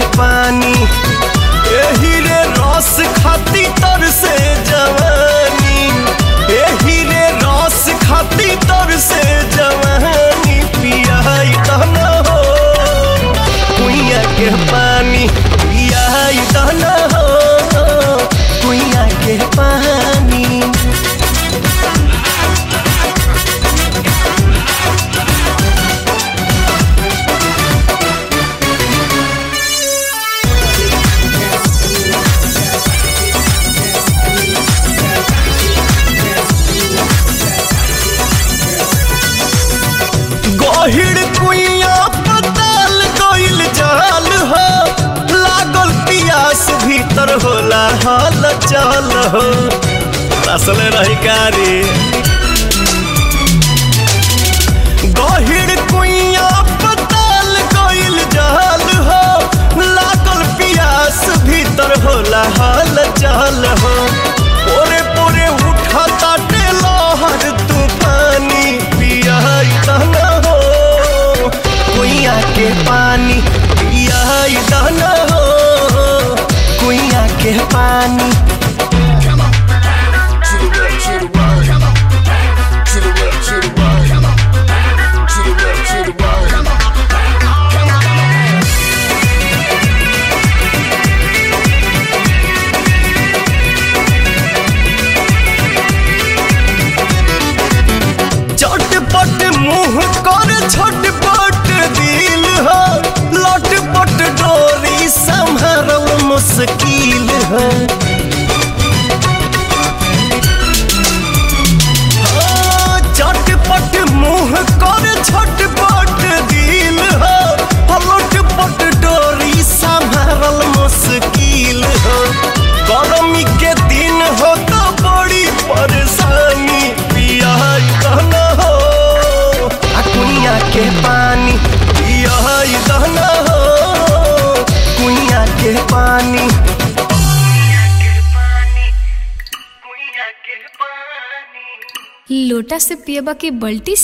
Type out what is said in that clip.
पानी एही रे रस खाती तर से जवानी एही रे रस खाती तर से जवानी पियाई दहना हो कुइया के पानी पियाई दहना हो कुइया के पानी गहिड़ कुइया पताल गइल जाल हो लागल पियास भीतर होला हाल चाल हो असल रही कारी गहिड़ कुइया पताल गइल जाल हो लागल पियास भीतर होला हाल चाल हो पोरे पोरे उठा ताटे लहर तूफानी पियाई दहना हो कुइया के पानी पियाई दहना हो कुइया के पानी to the left, to the right. To the left, to the right. To the left, to the right. चटपट मुंह कर छटपट दिल हो लटपट डोरी संभरल मुश्किल हो हाँ, चटपट मुंह कर छटपट दिल हो लटपट डोरी संभरल मुश्किल हो गर्मी के दिन हो तो बड़ी परेशानी पिया दहना हो आ कुइया के पानी पिया दहना हो कुइया के पानी लोटा से पियबा के बल्टी